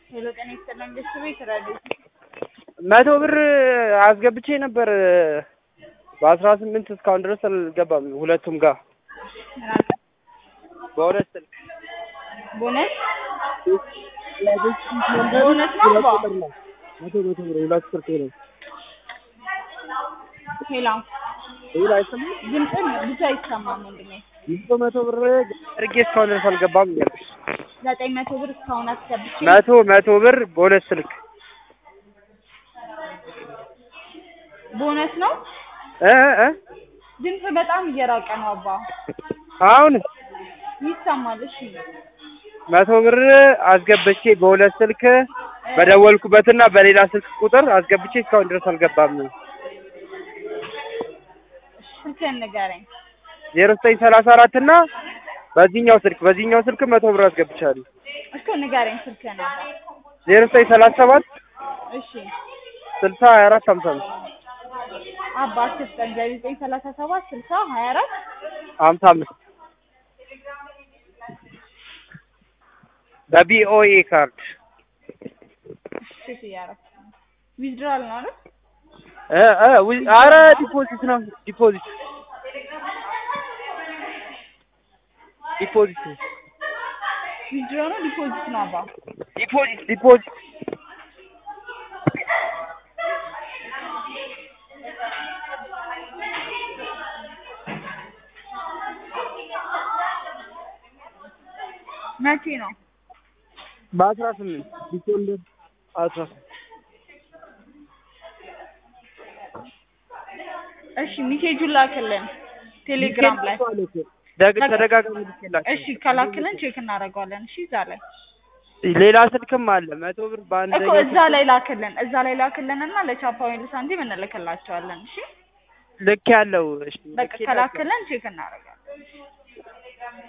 ሄሎ ጤና ይስጥልን ቤተሰቦች ራዲዮ መቶ ብር አስገብቼ ነበር በአስራ ስምንት እስካሁን ድረስ አልገባም። ሁለቱም ጋር በሁለት ስልክ ቦነስ ቦነስ ነው አባ መቶ መቶ ብር ሁለት ስልክ ነው። ሄሎ ይሄ አይሰማም። ድምፅን ብዙ አይሰማም ወንድሜ መቶ መቶ ብር አድርጌ እስካሁን ድረስ አልገባም እያልኩሽ ዘጠኝ መቶ ብር እስካሁን አስገብቼ መቶ መቶ ብር በሁለት ስልክ ቦነስ ነው እ እ ድምፅ በጣም እየራቀ ነው አባ አሁን ይሰማል እሺ መቶ ብር አስገብቼ በሁለት ስልክ በደወልኩበትና በሌላ ስልክ ቁጥር አስገብቼ እስካሁን ድረስ አልገባም። ስልክህን ንገረኝ ዜሮ ዘጠኝ ሰላሳ አራት እና በዚህኛው ስልክ በዚህኛው ስልክ መቶ ብር አስገብቻለሁ። እስኪ ንገረኝ ስልክህን አባ ዜሮ ዘጠኝ ሰላሳ ሰባት እሺ ስልሳ ሀያ አራት ሀምሳ አምስት አባ አትስጠኝ ዘጠኝ ሰላሳ ሰባት ስልሳ ሀያ አራት ሀምሳ አምስት በቢኦኤ ካርድ ሴት እያደረኩ ነው ዊዝድራል ነው አይደል እ እ ዊ- ኧረ ዲፖዚት ነው ዲፖዚት ዲፖዚት ዊዝድራል ነው ዲፖዚት ነው አባ ዲፖዚት ዲፖዚት መቼ ነው በአስራ ስምንት ዲሴምበር አስራ ስምንት እሺ ሚሴጁን ላክልን ቴሌግራም ላይ ደግ- ተደጋጋሚ ልኬላቸው እሺ ከላክልን ቼክ እናደርገዋለን እሺ እዛ ላይ ሌላ ስልክም አለ መቶ ብር እኮ በአንደኛው እዛ ላይ ላክልን እዛ ላይ ላክልን እና ለቻፓ ወይም ለሳንቲም እንልክላቸዋለን እሺ ልክ ያለው እሺ በቃ ልኬላቸው። ከላክልን ቼክ እናደርጋለን